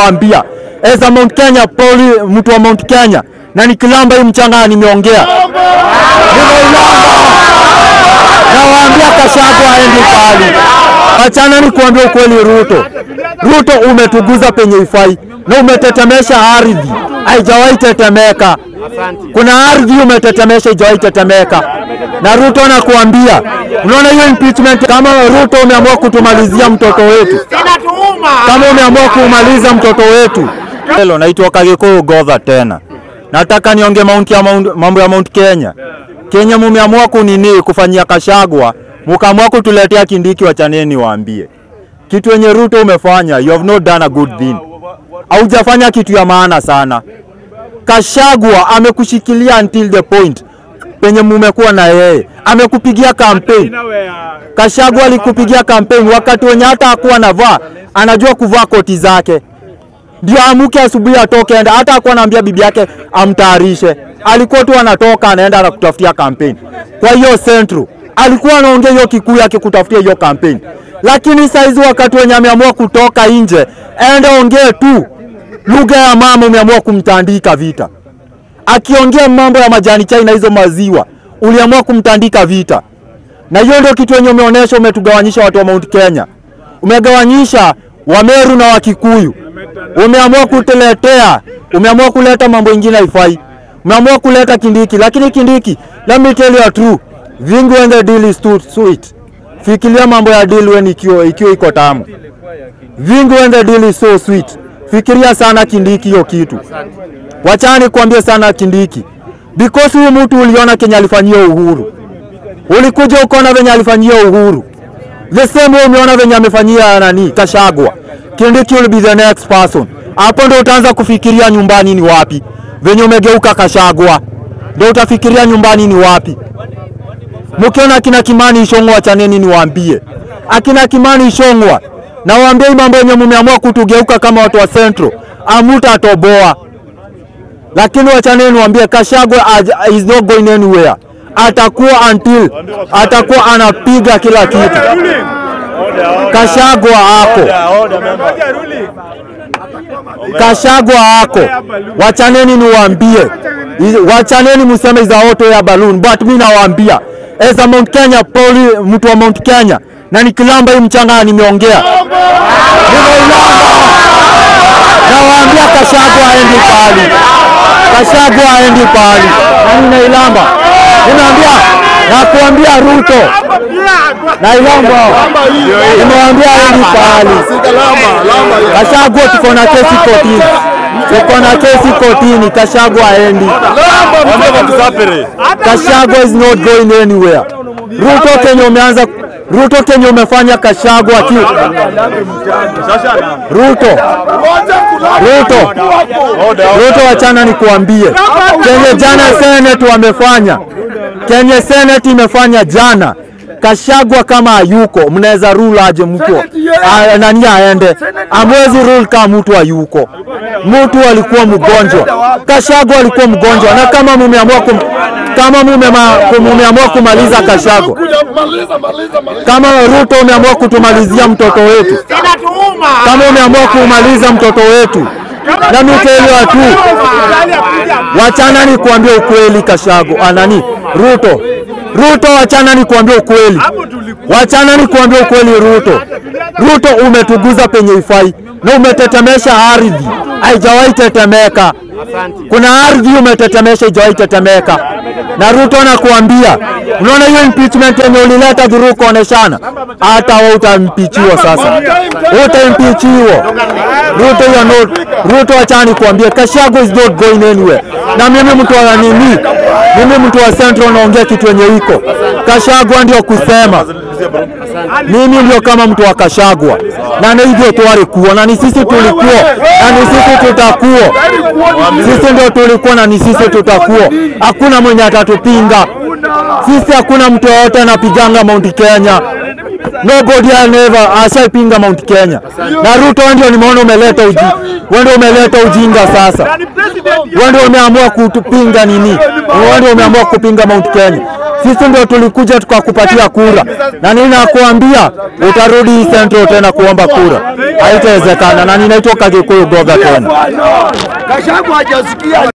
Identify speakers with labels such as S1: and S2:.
S1: nawaambia as a Mount Kenya poli, mtu wa Mount Kenya na nikilamba hii mchanga nimeongea, nawaambia Gachagua aendi pali. Achana ni kuambia ukweli, Ruto, Ruto umetuguza penye ifai na umetetemesha ardhi, haijawahi tetemeka. Kuna ardhi umetetemesha, haijawahi tetemeka. Na Ruto nakuambia, unaona hiyo impeachment, kama Ruto umeamua kutumalizia mtoto wetu, kama umeamua kumaliza mtoto wetu. Hello, naitwa Kagikuyu Godha tena. Nataka nionge Mount ya Mount, mambo ya Mount Kenya. Kenya mumeamua kunini kufanyia Kashagwa, mukaamua kutuletea Kindiki, wachaneni waambie. Kitu yenye Ruto umefanya, you have not done a good thing. Haujafanya kitu ya maana sana. Kashagwa amekushikilia until the point penye mumekuwa na yeye, amekupigia campaign. Kashagwa alikupigia campaign wakati wenye hata hakuwa navaa, anajua kuvaa koti zake ndio amuke asubuhi atoke enda, hata hakuwa anaambia bibi yake amtayarishe, alikuwa tu anatoka anaenda anakutafutia kampeni. Kwa hiyo Central alikuwa anaongea hiyo Kikuyu akikutafutia hiyo kampeni, lakini saizi wakati wenye ameamua kutoka nje, ende ongee tu lugha ya mama, umeamua kumtandika vita. Akiongea mambo ya majani chai na hizo maziwa, uliamua kumtandika vita, na hiyo ndio kitu yenye umeonyesha. Umetugawanyisha watu wa Mount Kenya, umegawanyisha Wameru na Wakikuyu umeamua kutuletea, umeamua kuleta mambo ingine haifai, umeamua kuleta Kindiki. Lakini Kindiki, let me tell you a true vingi when the deal is too sweet. Fikiria mambo ya deal when ikiwa ikiwa iko tamu. Vingi when the deal is so sweet. Fikiria sana Kindiki hiyo kitu. Wachani kuambia sana Kindiki, because huyu mtu uliona Kenya alifanyia Uhuru, ulikuja ukaona venye alifanyia Uhuru, the same way umeona venye amefanyia nani Kashagwa. Kindiki will be the next person. Hapo ndo utaanza kufikiria nyumbani ni wapi. Venye umegeuka Kashagwa, ndo utafikiria nyumbani ni wapi. Mkiona akina Kimani Ishongwa, chaneni niwaambie, akina Kimani Ishongwa na waambie hii mambo yenye mmeamua kutugeuka kama watu wa Central, amutatoboa. Lakini wachaneni niwaambie, Kashagwa aj- is not going anywhere, atakuwa until atakuwa anapiga kila kitu. Kashagwa ako Kashagwa ako, wachaneni niwaambie, wachaneni museme is a hot air balloon, but mi nawaambia as a Mount Kenya poli, mtu wa Mount Kenya na nikilamba hii mchanga nimeongea, nimeilamba. Nawaambia Kashagwa aendi pali, Kashagwa aendi pali, na ninailamba, ninaambia nakuambia Ruto nailamba, nimewaambia aendi pali. Kashagwa tuko na kesi kotini, tuko na kesi kotini. Kashagwa aendi, Kashagwa is not going anywhere. Ruto Kenya umeanza Ruto Kenya umefanya Kashagwa ki Ruto Ruto Ruto, wachana nikuambie, Kenya jana Senate wamefanya, Kenya Senate imefanya jana Kashagwa kama hayuko, mnaweza rule aje mtu a- nani aende? Amwezi rule kama mtu hayuko. Mtu alikuwa mgonjwa, Kashagwa alikuwa mgonjwa, na kama mumeamua kum, kama mumema- kum- mumeamua kumaliza Kashagwa, kama Ruto umeamua kutumalizia mtoto wetu, kama umeamua kumaliza mtoto wetu, na mikeelewa tu, wachana ni kuambia ukweli. Kashago anani Ruto, Ruto, wachana ni kuambia ukweli, wachana ni kuambia ukweli. Ruto, Ruto umetuguza penye ifai na umetetemesha ardhi, haijawahi tetemeka. Kuna ardhi umetetemesha, haijawahi tetemeka. Na Ruto nakuambia, unaona hiyo impeachment yenye ulileta dhuru kuoneshana, hata wewe utampichiwa sasa, utampichiwa Ruto. You are not Ruto, achana nikuambie, Kashago is not going anywhere. Na mimi mtu wa nini, mimi mtu wa Central naongea kitu yenye iko Kashagwa ndio kusema mimi ndio kama mtu wa Kashagwa na ni hivyo twari kuwa na ni sisi tulikuwa na ni sisi tutakuwa, sisi ndio tulikuwa na ni sisi tutakuwa. Hakuna mwenye atatupinga sisi, hakuna mtu yoyote anapiganga Mount Kenya. nobody has never ashaipinga Mount Kenya. Na Ruto wewe ndio nimeona umeleta uji, wewe ndio umeleta ujinga sasa. Wewe ndio umeamua kutupinga nini? Wewe ndio umeamua kupinga Mount Kenya. Sisi ndio tulikuja tukakupatia kura, na ninakuambia utarudi Central tena kuomba kura, haitawezekana. Na ninaitoka Gikuyu Goga tena.
S2: Gachagua hajasikia